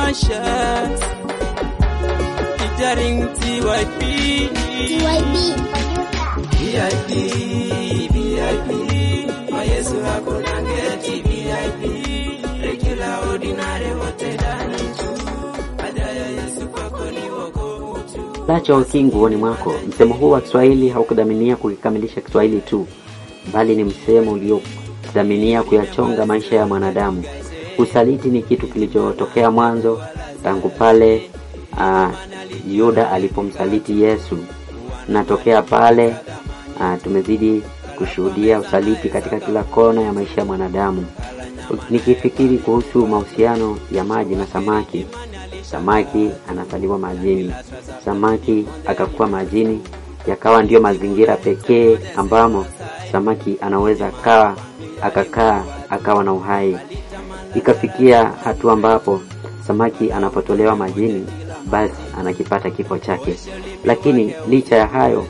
Emma Sharks featuring TYP. TYB. VIP, VIP, kwa Yesu hakuna ngeti VIP, regular ordinary wote ndani tu, haja ya Yesu kwako ni wokovu tu. Lacho kinguoni mwako. Msemo huu wa Kiswahili haukudhaminia kukikamilisha Kiswahili tu, bali ni msemo uliodhaminia kuyachonga maisha ya mwanadamu. Usaliti ni kitu kilichotokea mwanzo, tangu pale uh, Yuda alipomsaliti Yesu, na tokea pale uh, tumezidi kushuhudia usaliti katika kila kona ya maisha ya mwanadamu. Nikifikiri kuhusu mahusiano ya maji na samaki, samaki anazaliwa majini, samaki akakuwa majini, yakawa ndiyo mazingira pekee ambamo samaki anaweza kaa akakaa akawa na uhai. Ikafikia hatua ambapo samaki anapotolewa majini, basi anakipata kifo chake. Lakini licha ya hayo,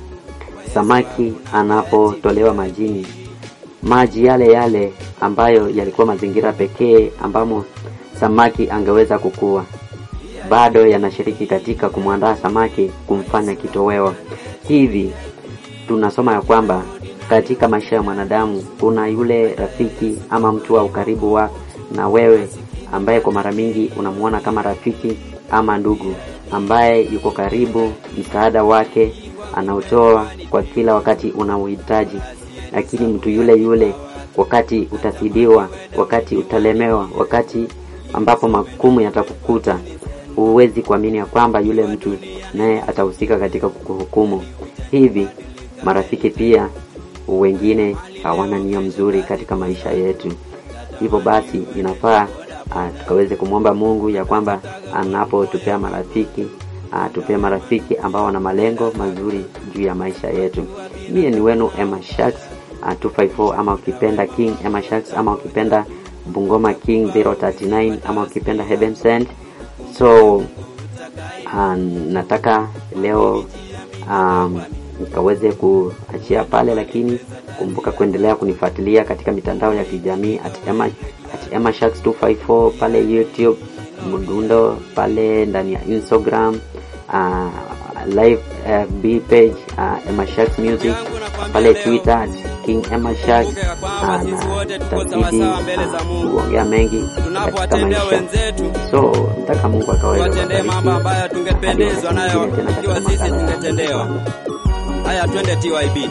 samaki anapotolewa majini, maji yale yale ambayo yalikuwa mazingira pekee ambamo samaki angeweza kukua bado yanashiriki katika kumwandaa samaki kumfanya kitoweo. Hivi tunasoma ya kwamba katika maisha ya mwanadamu kuna yule rafiki ama mtu wa ukaribu wa na wewe ambaye kwa mara mingi unamuona kama rafiki ama ndugu ambaye yuko karibu, msaada wake anautoa kwa kila wakati unaohitaji, lakini mtu yule yule wakati utasidiwa, wakati utalemewa, wakati ambapo makumu yatakukuta, huwezi kuamini ya kwamba yule mtu naye atahusika katika kukuhukumu. Hivi marafiki pia wengine hawana nia mzuri katika maisha yetu. Hivyo basi inafaa uh, tukaweze kumwomba Mungu ya kwamba anapotupea marafiki uh, tupee marafiki ambao wana malengo mazuri juu ya maisha yetu. Mie ni wenu Emma Sharks uh, 254 ama ukipenda King Emma Sharks ama ukipenda Bungoma King 039 ama ukipenda Heaven Sent. So uh, nataka leo um, nikaweze kuachia pale, lakini kumbuka kuendelea kunifuatilia katika mitandao ya kijamii at Emma, at Emma Sharks 254 pale YouTube, Mdundo pale ndani ya Instagram, uh, live FB page uh, Emma Sharks Music pale Twitter at King Emma Sharks uh, na tazidi uh, kuongea mengi katika maisha. So nataka Mungu akaweza Tuwatendee mambo ambayo tungependezwa nayo ikiwa sisi tungetendewa. Haya, twende TYB.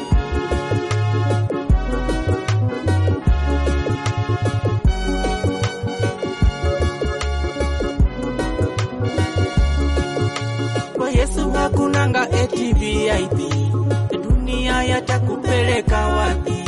Kwa Yesu hakunanga eti VIP, dunia yatakupeleka wapi?